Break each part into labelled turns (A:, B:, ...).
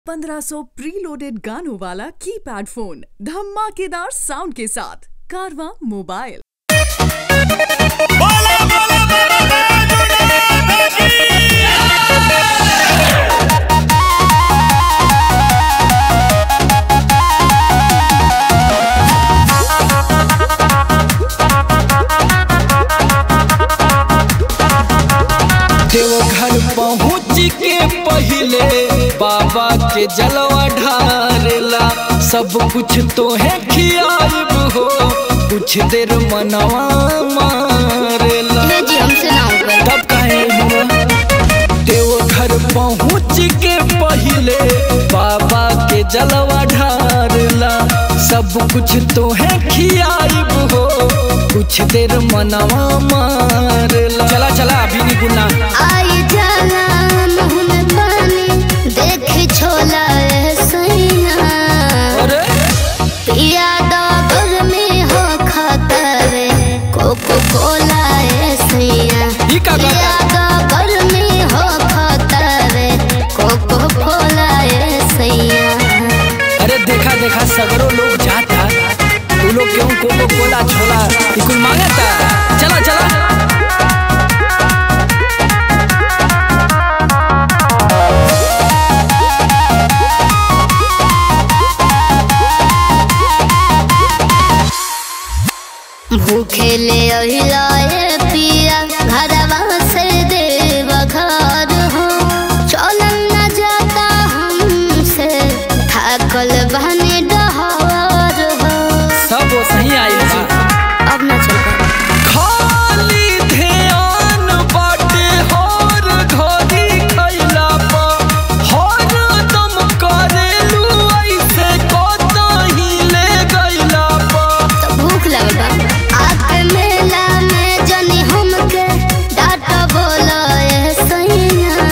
A: 1500 preloaded गानों वाला keypad phone धमाकेदार साउंड के साथ कारवा मोबाइल
B: बोला बोला बोला
C: देवघर पहुँच के पहिले बाबा के जलवा ढारेला सब कुछ तो है खियाब हो कुछ देर मनवा मारेला
D: ये जी हमसे ना हो पाई
C: तब कहे देवघर पहुँच के पहिले बाबा के जलवा ढारेला सब कुछ तो है खियाब हो कुछ देर मनवा मारेला चला चला अभी नहीं गुना
D: आई जाला मुँह में पानी देख छोला ए सैया
C: अरे
D: पिया डॉगर में हो खतरे कोको कोला ए सैया
C: ई का गाता?
D: पिया डॉगर में हो खतरे कोको कोला ए सैया
C: अरे देखा देखा सगरो लोग जाता तू लोग क्यों कोको कोला छोला ये कुल मांगता चला चला
D: भूखे ले अहिलाए पिया घरवा से देव घर हो चलन न जाता हमसे थाकल बहने डहर हो
C: सब वो सही आई बा
D: अब न चल पाए
C: खाली ध्यान बाटे हर घड़ी खैला पा हर दम करेलू ऐसे कतही ले गइला पा
D: तो भूख लगल बा आके मेला में जनी हमके डाट बोलो ए सैया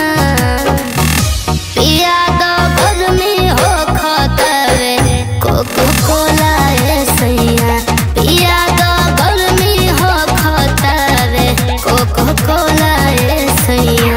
D: पिया दो घर में हो खतरे कोको कोला ए सैया पिया दो घर में हो खतरे कोको कोला ए सैया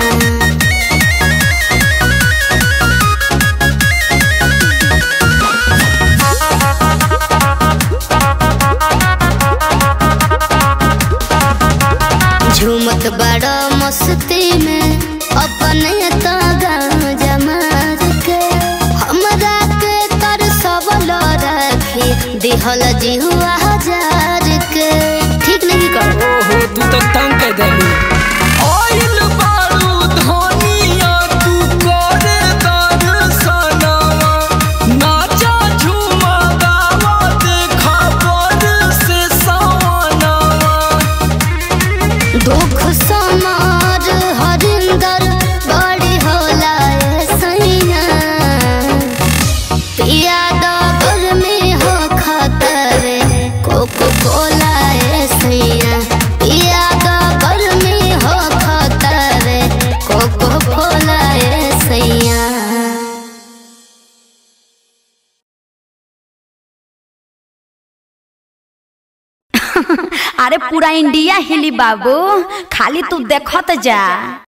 D: झूमत बड़ा मस्ती में अपने तो गांजा मार के हमरा के कर सब रखी दिहल जिहुआ हजार के ठीक नहीं कर
C: ओहो तू तो तंग कर देलू आइल बारू धनिया तू करे दर्शनवा नाचा झूमा गावा देखा पर से सवनवा
D: दुख समार हरिंदर बड़ी होला ए सैया पिया डगर में हो खतरे कोको कोला ए सैया पिया डगर में हो खतरे कोको कोला ए सैया
E: अरे पूरा इंडिया हिली बाबू खाली तू देखत जा